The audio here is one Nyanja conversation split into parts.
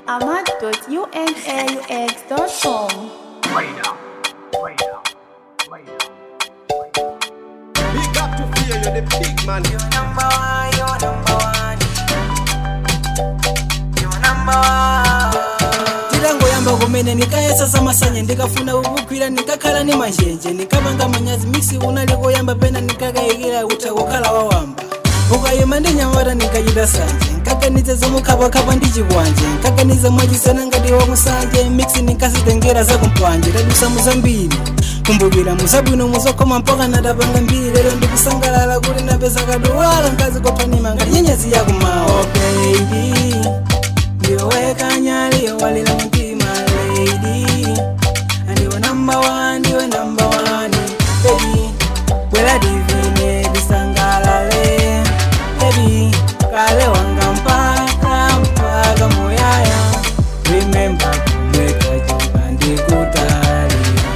ahmad.unaux.com. Big up to fear, you're the big man. You number one, you number one. You number one. tirangoyamba kumene ndikayesa samasanya ndikafuna kukukwira ndikakhala ni manjenje ndikapanga manyazi miksi unalikoyamba pena ndikakayikira utha kukhala wawamba ukayima ndi nyamata ndikachita sanje nkaganize zomukhapwakhapwa ndi chikwanje nkaganize mwachisena ngati wakusanje miksi ndinkasitengera zakumpwanje tadusa muzambiri kumbukira muzabwino muzokoma mpaka natapanga mbiri lero ndikusangalala kuti napeza kaduwala nkazi kophanima ngati nyenyezi yakumawa oh, baby ndiweka nyali walila mtima lady ndiwe number one ndiwe number one baby bwela divine disangalale baby kale wanga mpaka mpaka moyaya remember kumweka joka ndikutali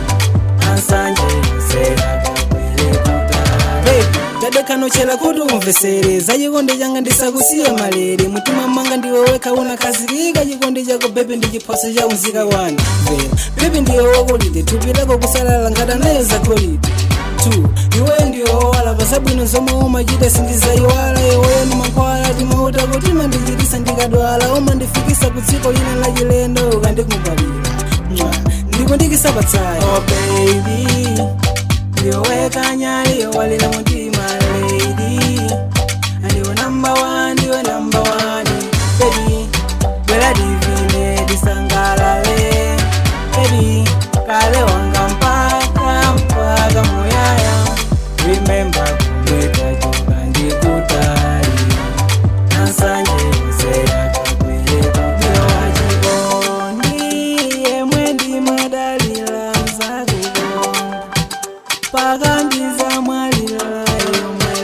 ansanje serakakwele kutali tadekanochela kuti umvesereza chikondi changa ndisakusiye malere mutima mwanga ndiwe wekha unakhazikika chikondi chako bebi ndi chiphoso cha unzika wani mvera bebi ndiwe wakolide thupi lako kusalala ngati nayo zakolide two iwe ndiwe wowala pasabwino zomwe umachita sindizayiwala iweyo ni mankhwala timauta kutima ndichitisa ndikadwala umandifikisa ku dziko lina la chilendo ukandikumbabira ndikundikisa patsaya oh baby ndiweka nyali walila mutima lady ndiwe number one ndiwe number one baby bwela divine disangalale baby kale wanga mpaka mpaka moyaya remember kumweka joka ndikutali nasanje useyakakwele kutawachikondi yemwe ndimadalila nzakukonga pakandiza mwalila you my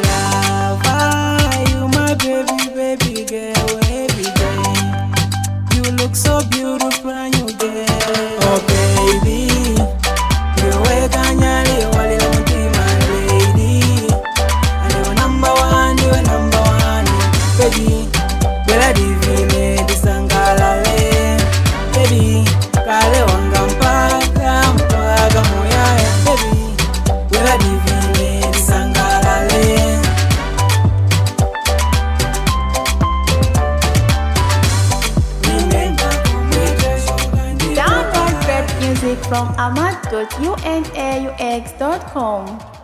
lover you my baby baby girl every day you look so beautiful and you get oh baby ndiweka nyali walila mutima lady ndiwe number one ndiwe number one baby bwela divine disangalale baby kale wanga mpaka mpaka moyaya baby bwela divine disangalale Remember kumweka shoka ndi Download rap music from ahmad.unaux.com.